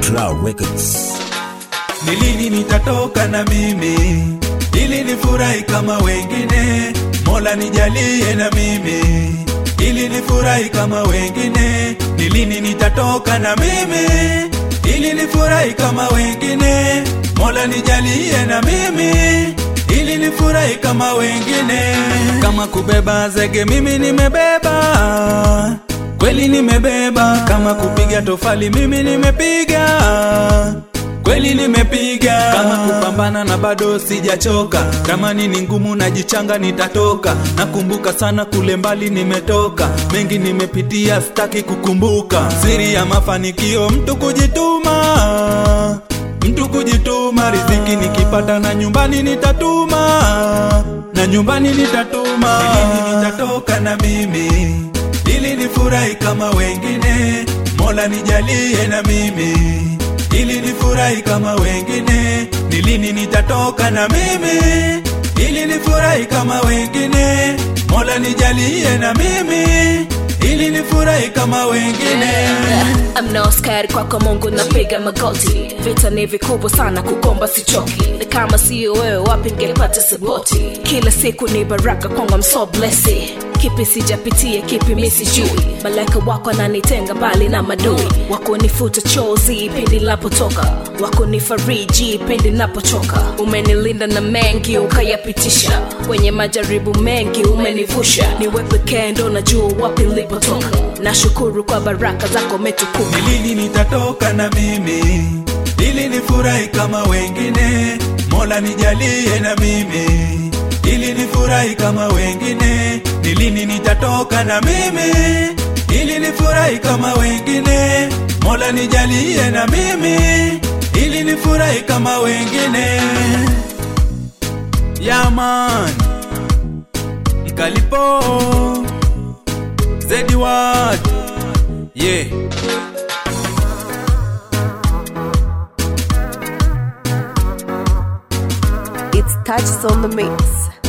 Cloud Records. Ni lini nitatoka na mimi ili nifurahi kama wengine? Mola nijalie na mimi ili nifurahi kama wengine. Ni lini nitatoka na mimi ili nifurahi kama wengine? Mola nijalie na mimi ili nifurahi kama wengine. Kama kubeba zege mimi nimebeba, kweli nimebeba. Kama kupiga tofali mimi nimepiga kweli nimepiga kama kupambana na bado sijachoka kama nini ngumu najichanga nitatoka nakumbuka sana kule mbali nimetoka mengi nimepitia sitaki kukumbuka siri ya mafanikio mtu kujituma mtu kujituma riziki nikipata na nyumbani nitatuma na nyumbani nitatuma Lini nitatoka na mimi ili nifurahi kama wengine mola nijalie na mimi ili nifurahi kama wengine. Ni lini nitatoka na mimi ili nifurahi kama wengine? Mola nijalie na mimi ili nifurahi kama wengine. I'm no scared kwako Mungu napiga magoti, vita ni vikubwa sana, kukomba sichoki, na kama sio wewe wapi ningepata sapoti? Kila siku ni baraka kwangu, I'm so blessed. Kipi sijapitia, kipi mi sijui, malaika wako ananitenga mbali na madui, wako nifuta chozi pindi napotoka, wako nifariji pindi napochoka, umenilinda na mengi ukayapitisha, kwenye majaribu mengi umenivusha, niwe pekee ndo najua wapi nilipotoka, nashukuru kwa baraka zako umetukuka. Ni lini nitatoka na mimi ili nifurahi kama wengine? Mola nijalie na mimi ili nifurahi kama wengine. Ni lini nitatoka na mimi ili nifurahi kama wengine? Mola nijalie na mimi ili nifurahi kama wengine. Yaman Mkalipo Zedi Ward Yeah It's touches on the mix.